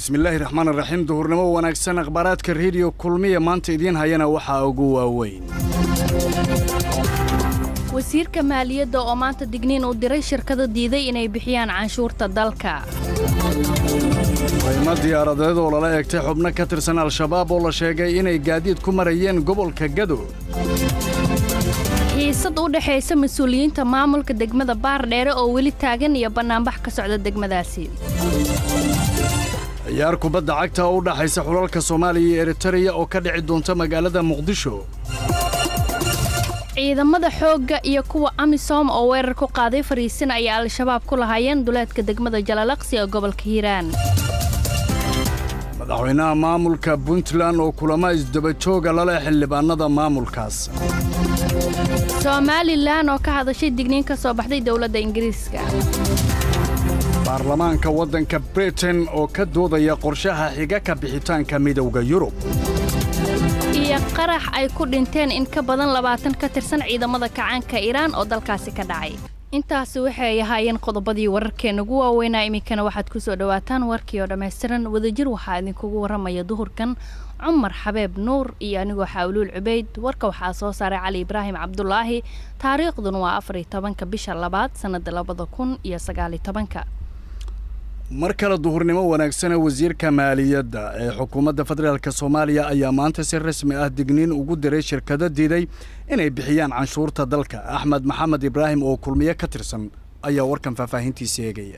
bismillaahi raxmaan raxiim duhurnimo wanaagsan akhbaaraadka rediyo kulmiya maanta idiin hayana waxaa ugu waaweyn wasiirka maaliyadda oo maanta digniin uu diray shirkada diiday inay bixiyaan canshuurta dalka qaymo diyaaradeed oo lala eegtay xubno ka tirsan al-shabaab oo la sheegay inay gaadiid ku marayeen gobolka gado xiisad u dhexaysa mas-uuliyiinta maamulka degmada baardheere oo weli taagan iyo bannaanbax ka socda degmadaasi ciyaar kubadda cagta oo u dhaxaysa xulalka soomaaliya iyo eritareya oo ka dhici doonta magaalada muqdisho ciidamada xoogga iyo kuwa amisom oo weerar ku qaaday fariisin ay al-shabaab ku lahaayeen duleedka degmada jalalaqsi ee gobolka hiiraan madaxweynaha maamulka puntland oo kulamo isdabajooga laleh xildhibaannada maamulkaas somalilan oo ka hadashay digniin ka soo baxday dowladda ingiriiska baarlamaanka waddanka britain oo ka doodaya qorshaha xiga ka bixitaanka midowda yurub iyo qarax ay ku dhinteen in ka badan labaatan ka tirsan ciidamada kacaanka iiraan oo dalkaasi ka dhacay intaasi waxay ahaayeen qodobadii wararkeena ugu waaweynaa iminkana waxaad ku soo dhowaataan warkii oo dhammaystiran wadajir waxaa idinkugu warramaya duhurkan cumar xabeeb nuur iyo anigoo xaawluul cubayd warka waxaa soo saaray cali ibraahim cabdulaahi taariikhduna waa afariyo tobanka bisha labaad sannada labada kun iyo sagaaliyo tobanka mar kale duhurnimo wanaagsana wasiirka maaliyadda ee xukuumadda federaalk soomaaliya ayaa maanta si rasmi ah digniin ugu diray shirkado diiday inay bixiyaan canshuurta dalka axmed maxamed ibraahim oo kulmiye ka tirsan ayaa warkan faahfaahintiisa eegaya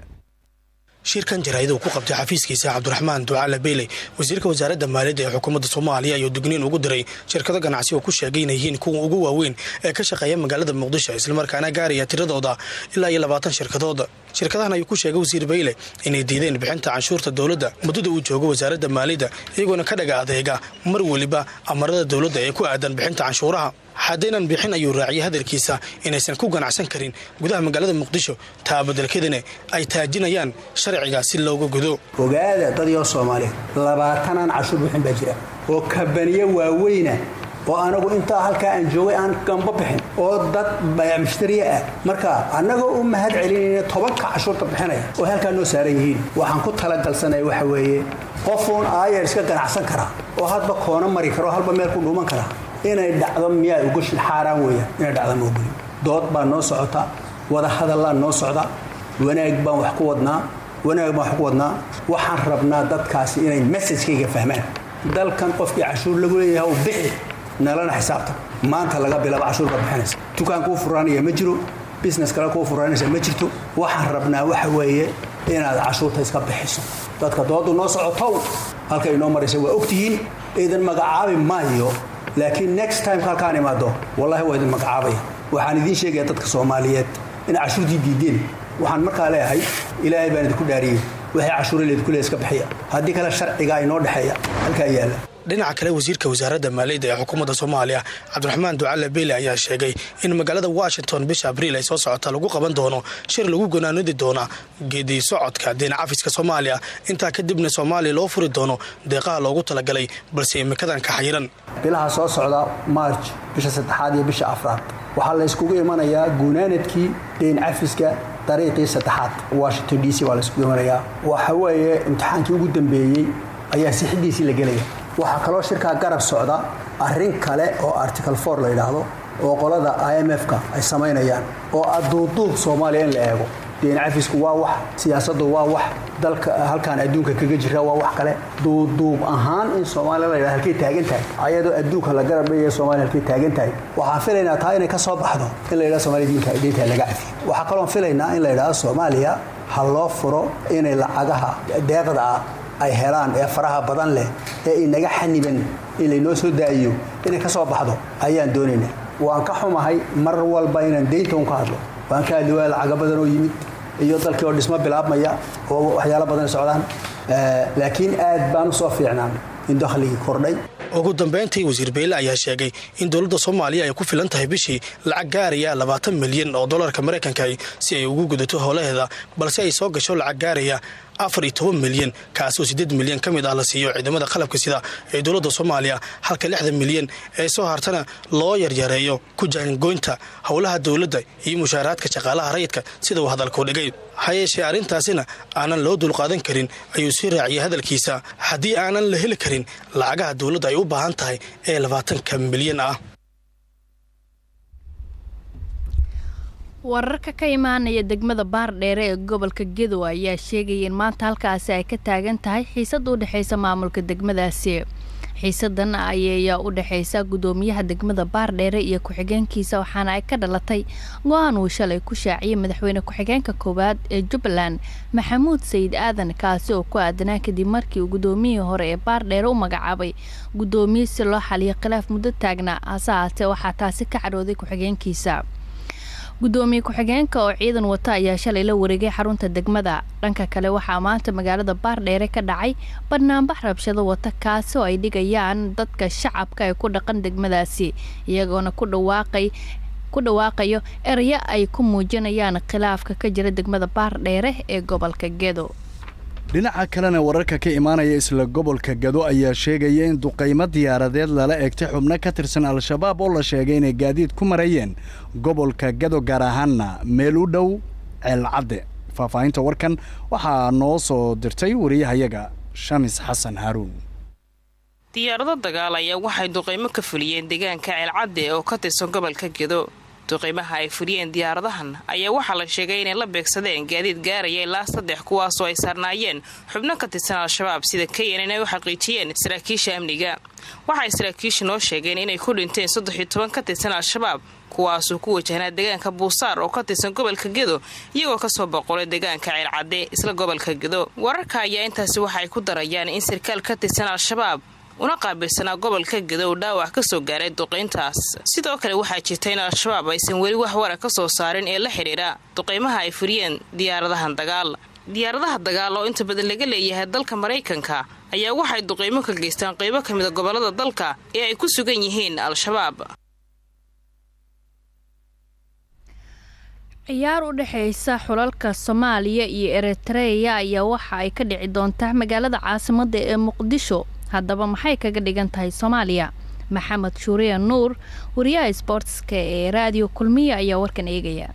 shirkan jaraa'id uu ku qabtay xafiiskiisa cabdiraxmaan ducaale beyley wasiirka wasaaradda maaliyadda ee xukuumadda soomaaliya ayuu digniin ugu diray shirkado ganacsi oo ku sheegay inay yihiin kuwa ugu waaweyn ee ka shaqeeya magaalada muqdisho islamarkaana gaaraya tiradooda ilaa iyo labaatan shirkadood shirkadahan ayuu ku sheegay wasiir beyle inay diideen bixinta canshuurta dowladda muddada uu joogo wasaaradda maaliyadda iyagoona ka dhaga adeega mar weliba amarada dowladda ee ku aadan bixinta canshuuraha haddaynan bixin ayuu raaciyay hadalkiisa inaysan ku ganacsan karin gudaha magaalada muqdisho taa badelkeedana ay taajinayaan sharciga si looga gudo ogaada dadyo soomaaliyeed labaatanaan cashuur bixin baa jira oo kabaniye waaweyna oo anagu intaa halkaa aan joogay aan gamba bixin oo dad mushtariya ah marka annagoo u mahad celinayna tobanka cashuurta bixinaya oo halkaa noo saaran yihiin waxaan ku talagalsanaya waxa weeye qofuun aayar iska ganacsan karaa oo hadba koona mari kara oo halba meel ku dhuuman karaa inay dhacdo miyaa ugashin xaaraan weeyaan inay dhacdo ma ogolin dood baa noo socota wada hadallaa noo socda wanaag baan wax ku wadnaa wanaag baan wax ku wadnaa waxaan rabnaa dadkaasi inay messajkayga fahmaan dalkan qofkii cashuur lagu leeyahay u bixi nalana xisaabtan maanta laga bilaabo cashuur baad bixinaysa dukaan kuu furaanaya ma jiro business kale kuu furaanaysa ma jirto waxaan rabnaa waxa weeye inaad cashuurta iska bixiso dadka doodu noo socotow halka inoo maraysa waa ogtihiin idan magacaabi maayo laakiin next time halkaan imaado wallahi waa idin magacaabaya waxaan idiin sheegaya dadka soomaaliyeed inay cashuurtii diideen waxaan markaa leeyahay ilaahay baan idinku dhaariyey waxay cashuura leedku le iska bixiya haddii kale sharcigaa inoo dhexeeya halkaa yaalla dhinaca kale wasiirka wasaaradda maaliyadda ee xukuumadda soomaaliya cabdiraxmaan ducaale beyle ayaa sheegay in magaalada washington bisha abriil ay soo socota lagu qaban doono shir lagu gonaanudi doona geedi socodka deen cafiska soomaaliya intaa kadibna soomaaliya loo furi doono deeqaha loogu talagalay balse imikadan ka xayiran bilaha soo socda maarj bisha saddexaad iyo bisha afraad waxaa la yskugu imanayaa gunaanadkii deen cafiska dariiqii saddexaad washington d c waa la yskugu imanayaa waxa weeye imtixaankii ugu dambeeyey ayaa sixidiisii la gelaya waxaa kaloo shirkaa garab socda arrin kale oo article for la yidhaahdo oo qolada i m f-ka ay samaynayaan oo aduuduub soomaaliya in la eego deen cafisku waa wax siyaasaddu waa wax dalka halkaan adduunka kaga jira waa wax kale duuduub ahaan in soomaaliya la yidhahdo halkay taagan tahay ayadoo adduunka la garab dhigaya soomaliya halkay taagan tahay waxaan filaynaa taa inay ka soo baxdo in la yidhahdo somalia diinka deynta laga cafiyo waxaa kaloon filaynaa in la yidhahdo soomaaliya ha loo furo inay lacagaha deeqda ah ay helaan ee faraha badan leh ee inaga xaniban in laynoo soo daa'iyo inay ka soo baxdo ayaan doonaynaa waan ka xumahay mar walba inaan deynta un ka hadlo waan ka hadli waaya lacago badan oo yimid iyo dalkii oo dhismo bilaabmaya oo waxyaalo badan socdaan laakiin aad baan u soo fiicnaan in dakhligii kordhay ugu dambayntii wasiir beyle ayaa sheegay in dowladda soomaaliya ay ku filan tahay bishii lacag gaaraya labaatan milyan oo dolarka maraykanka si ay ugu gudato howlaheeda balse ay soo gasho lacag gaaraya afar iyo toban milyan kaasoo siddeed milyan ka mid ah la siiyo ciidamada qalabka sida ee dowladda soomaaliya halka lixda milyan ee soo hartana loo yaryareeyo ku jaangoynta howlaha dowladda iyo mushaaraadka shaqaalaha rayidka sida uu hadalkuu dhigay ha yeeshee arrintaasina aanan loo dulqaadan karin ayuu sii raaciyay hadalkiisa haddii aanan la heli karin lacagaha dowladda ay u baahan tahay ee labaatanka milyan ah wararka ka imaanaya degmada baardheere ee gobolka gedow ayaa sheegaya in maanta halkaasi ay ka taagan tahay xiisada u dhexeysa maamulka degmadaasi xiisadan ayayaa u dhexeysa gudoomiyaha degmada baardheere iyo ku-xigeenkiisa waxaana ay ka dhalatay go-aan uu shalay ku shaaciyay madaxweyne ku-xigeenka koowaad ee jubbaland maxamuud sayid aadan kaasi oo ku aadanaa kadib markii uu gudoomiyihii hore ee baardheere u magacaabay gudoomiye si loo xaliyo khilaaf muddo taagnaa hase haatee waxaa taasi ka cadhooday ku-xigeenkiisa gudoomiye ku-xigeenka oo ciidan wata ayaa shalay la wareegay xarunta degmada dhanka kale waxaa maanta magaalada baardheere ka dhacay banaanbax rabshado wata kaasi oo ay dhigayaan dadka shacabka ee ku dhaqan degmadaasi iyagoona ku dhawaaqay ku dhawaaqayo erayo ay ku muujinayaan khilaafka ka jira degmada baardheere ee gobolka gedo dhinaca kalena wararka ka imaanaya isla gobolka gado ayaa sheegaya in duqaymo diyaaradeed lala eegtay xubno ka tirsan al-shabaab oo la sheegay inay gaadiid ku marayeen gobolka gado gaar ahaanna meel u dhow ceelcadde faahfaahinta warkan waxaa noo soo dirtay wariyahayaga shamis xasan haaruun diyaarado dagaal ayaa waxay duqaymo ka fuliyeen deegaanka ceelcadde oo ka tirsan gobolka gedo duqaymaha ay fuliyeen diyaaradahan ayaa waxaa la sheegay inay la beegsadeen gaadiid gaaraya ilaa saddex kuwaasoo ay saarnaayeen xubno ka tirsan al-shabaab sida kenyan inay u xaqiijiyeen saraakiisha amniga waxay saraakiisha noo sheegeen inay ku dhinteen saddex iyo toban ka tirsan al-shabaab kuwaasuu ku wajahnaa deegaanka buusaar oo ka tirsan gobolka gedo iyagoo kasoo boqolay deegaanka ceelcadde isla gobolka gedo wararka ayaa intaasi waxaay ku darayaan in sarkaal ka tirsan al-shabaab una qaabilsanaa gobolka gedo dhaawac ka soo gaaray duqayntaas sidoo kale waxaa jirta in al-shabaab aysan weli wax wara ka soo saarin ee la xidhiidha duqaymaha ay furiyeen diyaaradahan dagaal diyaaradaha dagaal oo inta badan laga leeyahay dalka maraykanka ayaa waxay duqaymo ka geystaan qaybo ka mida gobolada dalka ee ay ku sugan yihiin al-shabaab ciyaar u dhexeysa xulalka soomaaliya iyo eritreya ayaa waxa ay ka dhici doontaa magaalada caasimadda ee muqdisho haddaba maxay kaga dhigan tahay soomaaliya maxamed shuuriya nuur wariyaha sboortska ee raadiyo kulmiya ayaa warkan eegaya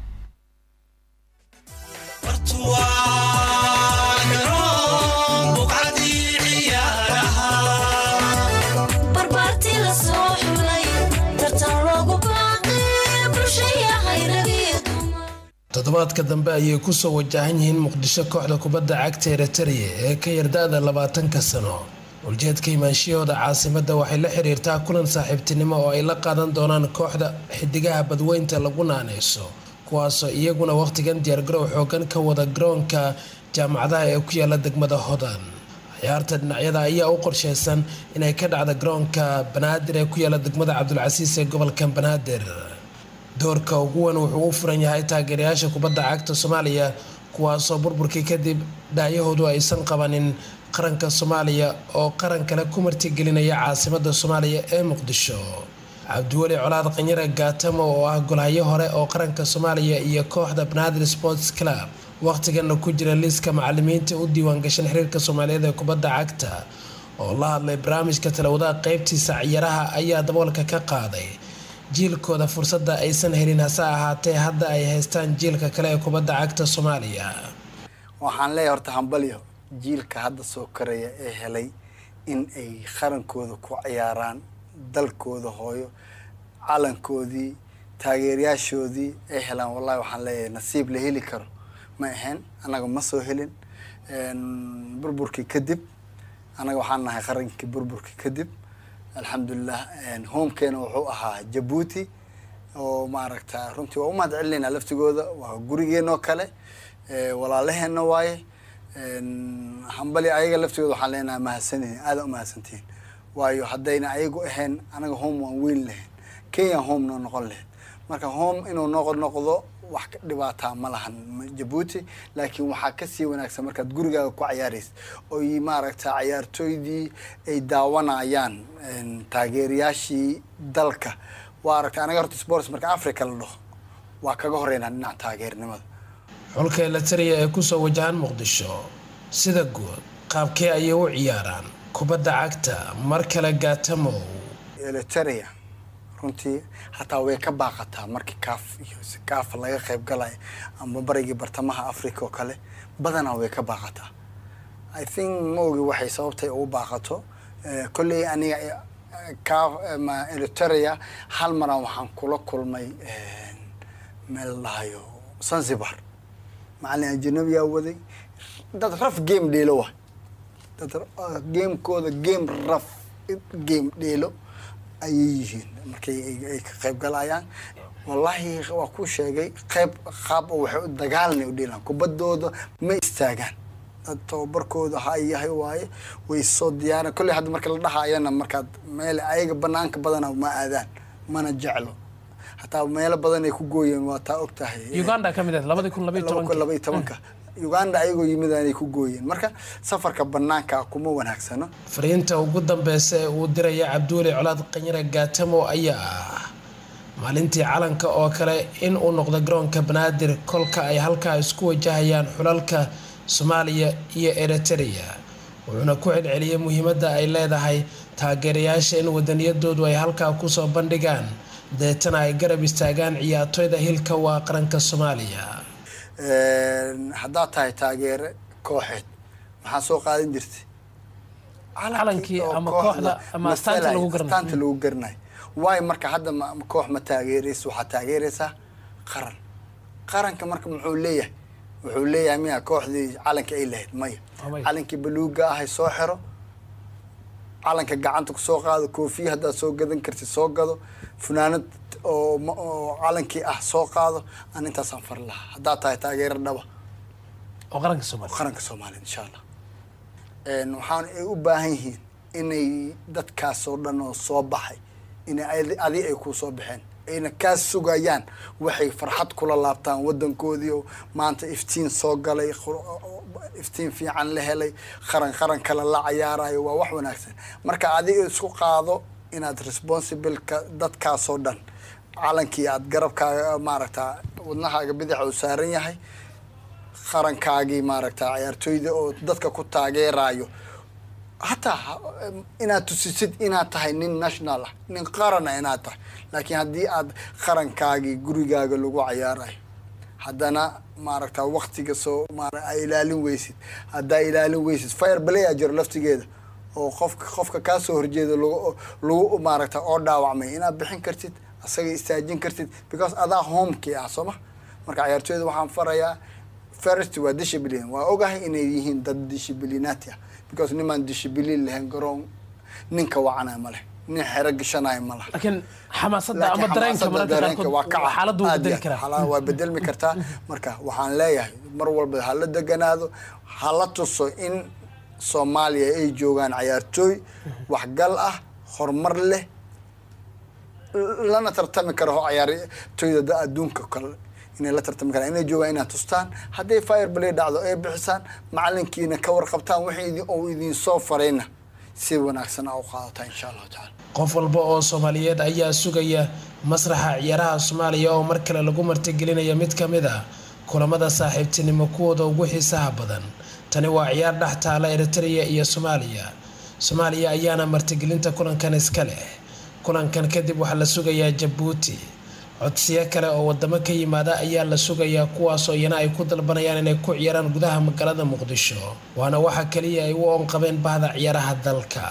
toddobaadka dambe ayay kusoo wajahan yihiin muqdisho kooxda kubadda cagta eritrea ee ka yarda-da labaatanka sano uljeedka imaanshiyahooda caasimadda waxay la xiriirtaa kulan saaxiibtinimo oo ay la qaadan doonaan kooxda xidigaha badweynta lagu naaneyso kuwaasoo iyaguna wakhtigan diyaargarow xoogan ka wada garoonka jaamacadaha ee ku yaala degmada hodan ciyaarta dhinacyada ayaa u qorsheysan inay ka dhacda garoonka banaadir ee ku yaala degmada cabdulcasiis ee gobolka banaadir doorka ugu weyn wuxuu u furan yahay taageerayaasha kubadda cagta soomaaliya kuwaasoo burburkii kadib dhaayahoodu aysan qabanin qaranka soomaaliya oo qaran kale ku martigelinaya caasimada soomaaliya ee muqdisho cabdiweli colaad qanyare gaatamo oo ah golhayo hore oo qaranka soomaaliya iyo kooxda banaadir sports club wakhtigana ku jira liiska macalimiinta u diiwaangashan xiriirka soomaaliyeed ee kubadda cagta oo la hadlay barnaamijka talawadaha qeybtiisa ciyaaraha ayaa daboolka ka qaaday jiilkooda fursadda aysan helin hase ahaatee hadda ay haystaan jiilka kale ee kubadda cagta soomaaliya waxaan leeyahay horta hambalyo jiilka hadda soo koraya ee helay in ay qarankooda ku ciyaaraan dalkooda hooyo calankoodii taageerayaashoodii ay helaan wallahi waxaan leeyahay nasiib la heli karo ma ahayn annaga ma soo helin burburkii kadib annaga waxaan nahay qarankii burburkii kadib alxamdulilah homekeena wuxuu ahaa jabuuti oo maaragta runtii waa u mahad celinayna laftigooda waa gurigeenoo kale walaalaheenna waaye hambali ayaga laftigooda waxaan leenahay mahadsantihiin aada u mahadsantihiin waayo haddayna ayagu ahayn anaga home waan weyn lahayn kenya home noo noqon lahayd marka home inuu noqo noqdo wax ka dhibaataa ma lahan jabuuti laakiin waxaa kasii wanaagsan markaad gurigaaga ku cayaaraysa oy maaragta cayaartooydii ay daawanayaan taageerayaashii dalka waa aragta anaga horta sports marka africa la dhaho waa kaga horeynaa dhinaca taageernimada xulka elatariya ee kusoo wajahan muqdisho sida guud qaabkee ayay u ciyaaraan kubadda cagta mar kale gaatamow eliteria runtii hataa way ka baaqataa markii kaaf iyo kaaf laga qayb galaya ama barigii bartamaha africa oo kale badanaa way ka baaqataa i think ma ogi waxay sababtay ugu baaqato kolley aniga kaaf ma eliteria hal maran waxaan kula kulmay meel dhahayo zanzibar macalin ajanabiyaa waday dad raf game dheelo wa dad gamekooda game raf game dheelo ayay yihiin markay ay ka qayb galayaan wallaahi waa ku sheegay qayb qaab oo waxay dagaalnay u dheelaan kubaddooda ma istaagaan dad tababarkooda ha yahay waaye way soo diyaaran kolley hadda marka la dhahaayana markaad meel ayaga banaanka badana ma aadaan mana jeclo hataa meelo badan ay ku gooyeen waa taa og tahay uganda ka mid ah labadii kun labaiyo tobanka labaiyo tobanka uganda ayagoo yimid aanay ku gooyeen marka safarka banaanka kuma wanaagsano fariinta ugu dambeysa ee uu diraya cabduuli colaad qanyare gaatamo ayaa ah maalintii calanka oo kale in uu noqdo garoonka banaadir kolka ay halkaa isku wajahayaan xulalka soomaaliya iyo eritereya wuxuuna ku celceliyey muhiimadda ay leedahay taageerayaasha in wadaniyadoodu ay halkaa kusoo bandhigaan deetana ay garab istaagaan ciyaartoyda hilka waa qaranka soomaaliya haddaad tahay taageere kooxeed maxaa soo qaadan jirtay calankii ama kooxda ama astaanta lagu garanayo astaanta lagu garanayo waayo marka hadda ma koox ma taageeraysa waxaad taageeraysaa qaran qaranka marka muxuu leeyahay wuxuu leeyahay miya kooxdii calanka ay lahayd maya calankii baluuga ahay soo xiro calanka gacanta kusoo qaado koofiya haddaad soo gadan kartid soo gado funaanad oo oo calankii ah soo qaado aan intaasaan fari lahaa haddaad tahay taageero dhaba oo qaranka soomaaliya qaranka soomaaliya insha allah waxaan ay u baahan yihiin inay dadkaasoo dhan oo soo baxay inay adi ay ku soo baxeen ayna kaa sugayaan waxay farxad kula laabtaan wadankoodii oo maanta iftiin soo galay iftiin fiican la helay qaran qaran kale la cayaarayo waa wax wanaagsan marka adiga isku qaado inaad responsibleka dadkaasoo dhan calankii aad garabkaaga maaragta wadnahaaga bidaxa uu saaran yahay qarankaagii maaragta ciyaartooyda oo dadka ku taageerayo hataa inaad tusisid inaad tahay nin national ah nin qarana inaad tahay laakiin haddii aad qarankaagii gurigaaga lagu cayaarayo haddana maaragta waktiga soo maara a ilaalin weysid haddaa ilaalin weysid fire balaya jiro laftigeeda oo qofka qofka kaasoo horjeeda lagu lagu maaragta oo dhaawacmay inaad bixin kartid asaga istaajin kartid because adaa homekii ah sooma marka ciyaartooyda waxaan farayaa first waa discipline waa ogahay inay yihiin dad disciplinati ah because nimaan discipline lahayn garoon ninka wacana ma leh nin xero gashanaya ma laha laakiin xamaasadda ama dareenka mararka qaarkood waa kaca xaaladdu wuu aad bedeli iyo karaa aad. waa bedelmi kartaa marka waxaan leeyahay mar walba ha la deganaado ha la tuso in soomaaliya ay joogaan cayaartooy waxgal ah horumar leh lana tartami karo ho cayaartooyda da- adduunka kale inay la tartami karaan inay joogaan inaad tustaan hadday fire play dhacdo ay bixisaan macalinkiina ka warqabtaan wixii idin- uu idin soo farayna si wanaagsan aa u qaadataa insha allahu tacala qof walba oo soomaaliyeed ayaa sugaya masraxa ciyaaraha soomaaliya oo mar kale lagu martigelinaya mid ka mid ah kulamada saaxiibtinimo kuwooda ugu xiisaha badan tani waa ciyaar dhex taala eritrea iyo soomaaliya soomaaliya ayaana martigelinta kulankan iska leh kulankan kadib waxaa la sugayaa jabuuti codsiyo kale oo wadamo ka yimaada ayaa la sugayaa kuwaasoo iyana ay ku dalbanayaan inay ku ciyaaraan gudaha magaalada muqdisho waana waxa kaliya ay u oonqabeen bahda ciyaaraha dalka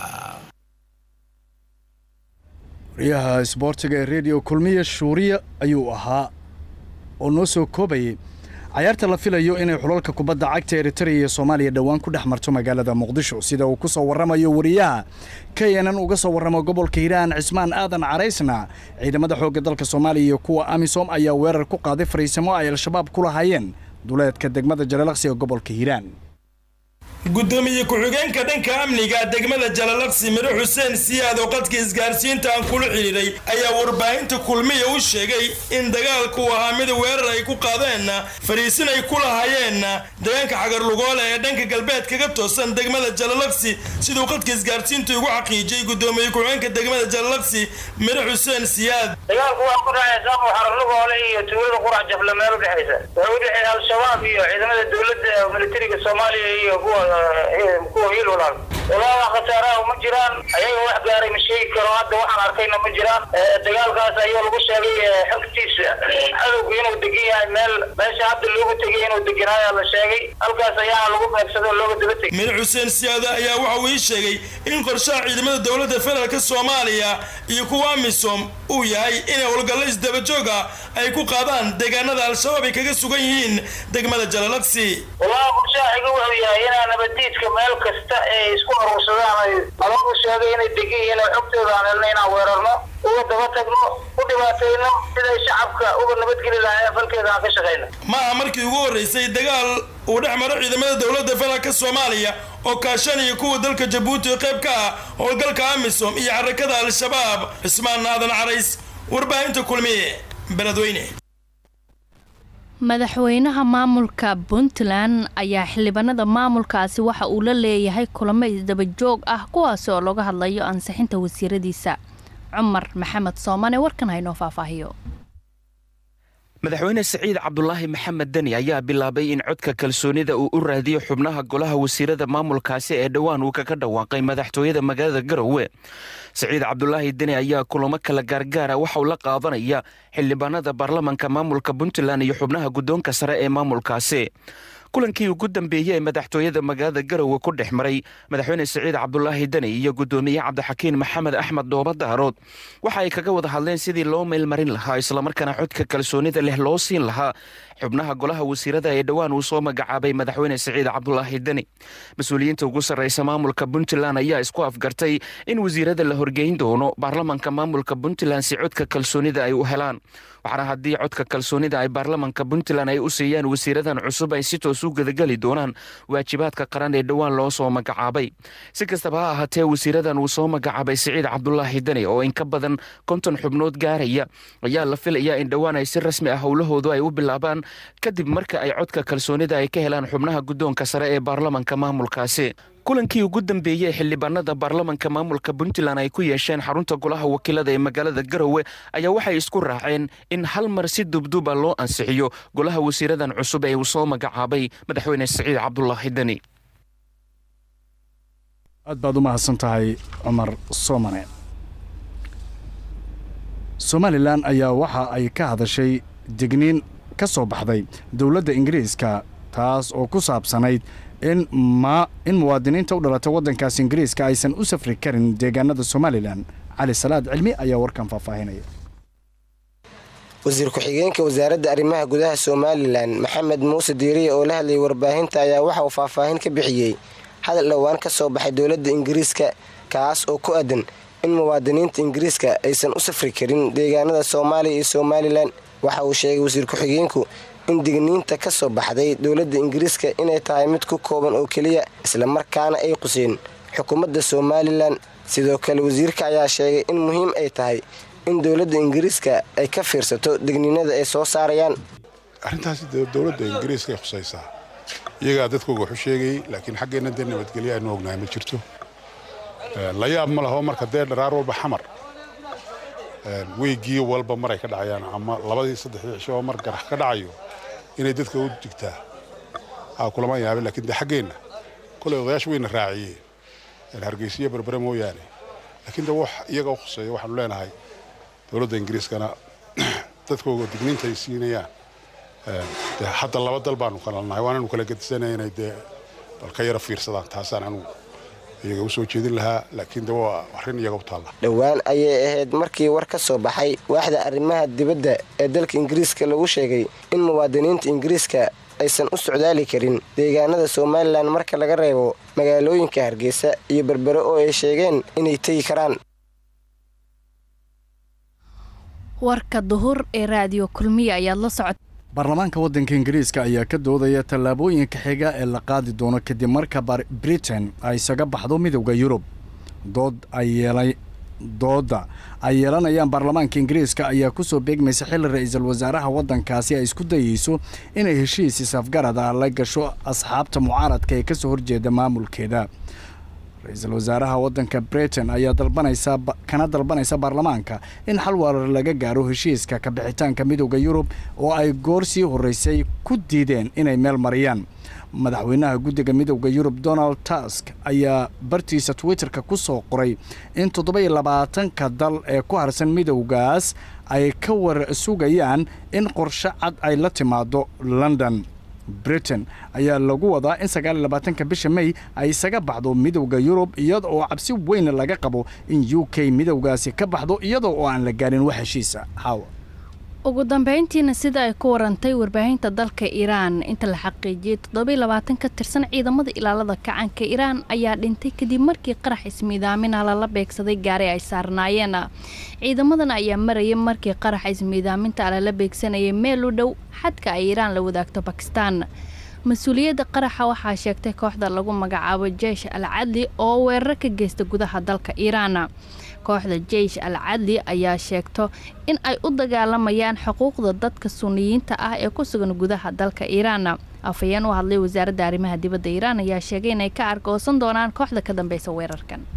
wariyaha isboortiga ee rediyo kulmiya shuuriya ayuu ahaa oo noo soo koobayay cayaarta la filayo inay xulalka kubadda cagta eritrea iyo soomaaliya dhowaan ku dhex marto magaalada muqdisho sida uu ku soo warramayo wariyaha knn uga soo warramo gobolka hiiraan cismaan aadan caraysna ciidamada xoogga dalka soomaaliya iyo kuwa amisom ayaa weerar ku qaaday fariisimo ay al-shabaab ku lahaayeen duleedka degmada jalalaqsi ee gobolka hiiraan gudoomiye ku-xigeenka dhanka amniga degmada jalalaqsi miro xuseen siyaad oo qadka isgaarsiinta aan kula xidhiidhay ayaa warbaahinta kulmiya u sheegay in dagaalku ahaa mid weerar ay ku qaadeen fariisin ay ku lahaayeen deegaanka xagarlugoole ee dhanka galbeed kaga toosan degmada jalalaqsi siduu qadka isgaarsiinta ugu xaqiijiyey gudoomiye ku-xigeenka degmada jalalaqsi miro xuseen siyaad dagaalku waa ku dhexaysa xararlugoole iyo tuulada qurac jafle meel udhexaysa waxay udhexeeya al-shabaab iyo ciidamada dowladda militariga soomaaliya iyo kuwa kuwa hiil walaal walaaga khasaaraha ma jiraan ayaga wax gaaray ma sheegi karo hadda waxaan arkayna ma jiraan dagaalkaas ayaa lagu sheegay xogtiisa cadowgu inuu degan yahay meel meesha hadda loogu tegay inuu deganaayaa la sheegay halkaas ayaana lagu beegsaday oo looga daba tegay madax xuseen siyaada ayaa waxa uu ii sheegay in qorshaha ciidamada dowladda federaalka soomaaliya iyo kuwa amisom uu yahay inay howlgallo isdabajooga ay ku qaadaan deegaanada al-shabaab ay kaga sugan yihiin degmada jalalaqsi walahi qorshaha xiga wuxuu yahay inaa nabadiidka meel kasta ee isku aruursadaan ay alagu sheegay inay degan yihiin oo xogtooda aan helna inaan weerarno uga daba tagno u dhibaatayno siday shacabka uga nabadgeli lahaayeen falkeeda aan ka shaqayno ma aha markii ugu horreysay dagaal uu dhex maro ciidamada dowladda federaalka soomaaliya oo kaashanaya kuwa dalka jabuuti oo qayb ka ah howlgalka amisom iyo xarakada al-shabaab cismaan naadan carays warbaahinta kulmiye beledweyne madaxweynaha maamulka puntland ayaa xildhibaanada maamulkaasi waxa uu la leeyahay kulamo isdabajoog ah kuwaasi oo looga hadlayo ansixinta wasiiradiisa cumar maxamed soomane warkan haynoo faahfaahiyo madaxweyne siciid cabdulaahi maxamed deni ayaa bilaabay in codka kalsoonida uu u raadiyo xubnaha golaha wasiirada maamulkaasi ee dhowaan uu kaga dhawaaqay madaxtooyada magaalada garowe siciid cabdulaahi deni ayaa kulamo kala gaargaara waxauu la qaadanaya xildhibaanada baarlamanka maamulka puntland iyo xubnaha guddoonka sare ee maamulkaasi kulankii ugu dambeeyey ee madaxtooyada magaalada garowe ku dhex maray madaxweyne siciid cabdulaahi deni iyo guddoomiye cabdixakiin maxamed axmed dhooba daarood waxa ay kaga wada hadleen sidii loo meelmarin lahaa islamarkaana codka kalsoonida leh loo siin lahaa xubnaha golaha wasiirada ee dhowaan uu soo magacaabay madaxweyne siciid cabdulaahi deni mas-uuliyiinta ugu sarreysa maamulka puntland ayaa isku afgartay in wasiirada la horgeyn doono baarlamanka maamulka puntland si codka kalsoonida ay u helaan waxaana haddii codka kalsoonida ay baarlamanka puntland ay u siiyaan wasiiradan cusub ay si toos u gadageli doonaan waajibaadka qaran ee dhowaan loo soo magacaabay si kastaba ha ahaatee wasiiradan uu soo magacaabay siciid cabdulaahi deni oo in ka badan konton xubnood gaaraya ayaa la filayaa in dhowaan ay si rasmi ah howlahoodu ay u bilaabaan kadib marka ay codka kalsoonida ay ka helaan xubnaha guddoonka sare ee baarlamanka maamulkaasi kulankii ugu dambeeyey xildhibaanada baarlamanka maamulka puntland ay ku yeesheen xarunta golaha wakiilada ee magaalada garowe ayaa waxay isku raaceen in hal mar si dubduba loo ansixiyo golaha wasiiradan cusub ee uu soo magacaabay madaxweyne siciid cabdulaahi deni aad baad u mahadsan tahay cumar soomane somalilan ayaa waxa ay ka hadashay digniin ka soo baxday dowladda ingiriiska taas oo ku saabsanayd in ma in muwaadiniinta u dhalatay waddankaas ingiriiska aysan u safri karin deegaanada somalilan cali salaad cilmi ayaa warkan faahfaahinaya wasiir ku-xigeenka wasaaradda arrimaha gudaha somalilan maxamed muuse diiriye oo la hadlayay warbaahinta ayaa waxa uu faahfaahin ka bixiyey hadal dhowaan ka soo baxay dowladda ingiriiska kaas oo ku aadan in muwaadiniinta ingiriiska aysan u safri karin deegaanada soomaaliya iyo somalilan waxa uu sheegay wasiir ku-xigeenku in digniinta ka soo baxday dowladda ingiriiska inay tahay mid ku kooban oo keliya islamarkaana ay quseen xukuumadda somalilan sidoo kale wasiirka ayaa sheegay in muhiim ay tahay in dowladda ingiriiska ay ka fiirsato digniinada ay soo saarayaan arrintaasi dowladda ingiriiska ay khusaysaa iyagaa dadkooga waxu sheegayey laakiin xaggeenna dee nabadgelyo aynu ognahay ma jirto la yaab ma laho marka dee dharaar walba xamar weygii walba maray ka dhacayaan ama labadii saddexdii cisho oo mar garax ka dhacayo inay dadka u digtaa aa kulama yaabin lakiin dee xaggeenna kolay odayaasha wayna raaciyeen hargeysiyo berbere mooyaane laakiin de wax iyaga u khuseeya waxaanu leenahay dowladda ingiriiskana dadkooga digniinta ay siinayaan de hadda laba dal baanu kala nahay waananu kala gedisanay inay dee bal ka yaro fiirsadaan taasaan anugu iyaga u soo jeedin lahaa laakiin de waa arrin iyaga u taalla dhowaan ayay ahayd markii war ka soo baxay waaxda arrimaha dibadda ee dalka ingiriiska lagu sheegay in muwaadiniinta ingiriiska aysan u socdaali karin deegaanada somalilan marka laga reebo magaalooyinka hargeysa iyo berbere oo ay sheegeen inay tegi karaan warka duhur ee raadiyo kulmiya ayaad la socota baarlamaanka waddanka ingiriiska ayaa ka doodaya tallaabooyinka xiga ee la qaadi doono kadib marka britain ay isaga baxdo midowda yurub dood ay yeelay doodda ay yeelanayaan baarlamaanka ingiriiska ayaa ku soo beegmaysa xilli ra-iisul wasaaraha waddankaasi ay isku dayeyso inay heshiis isafgarad ah la gasho asxaabta mucaaradka ee kasoo horjeeda maamulkeeda ra-iisul wasaaraha waddanka britain ayaa dalbanaysa kana dalbanaysa baarlamaanka in xal warar laga gaaro heshiiska kabixitaanka midowda yurub oo ay goor sii horreysay ku diideen inay meel mariyaan madaxweynaha guddiga midowda yurub donald tusk ayaa bartiisa twitterka ku soo qoray in toddoba-iyo labaatanka dal ee ku harsan midowgaas ay ka war sugayaan in qorshe cad ay la timaado london britain ayaa lagu wadaa in sagaaliyo labaatanka bisha may ay isaga baxdo midowda yurub iyada oo cabsi weyn laga qabo in u k midowgaasi ka baxdo iyada oo aan la gaarin wax heshiisa hawa ugu dambeyntiina sida ay ku warantay warbaahinta dalka iiraan inta la xaqiijiyey toddobai labaatan ka tirsan ciidamada ilaalada kacanka iiraan ayaa dhintay kadib markii qarax ismiidaamina lala beegsaday gaari ay saarnaayeen ciidamadan ayaa marayay markii qaraxa ismiidaaminta lala beegsanayay meel u dhow xadka ay iiraan la wadaagto bakistaan mas-uuliyadda qaraxa waxaa sheegtay kooxda lagu magacaabo jeish al cadli oo weerar ka geysta gudaha dalka iiraan kooxda jeish al cadli ayaa sheegto in ay u dagaalamayaan xuquuqda dadka suniyiinta ah ee ku sugan gudaha dalka iiraan afhayeen u hadlay wasaaradda arrimaha dibadda iiraan ayaa sheegay inay ka argoosan doonaan kooxda ka dambeysa weerarkan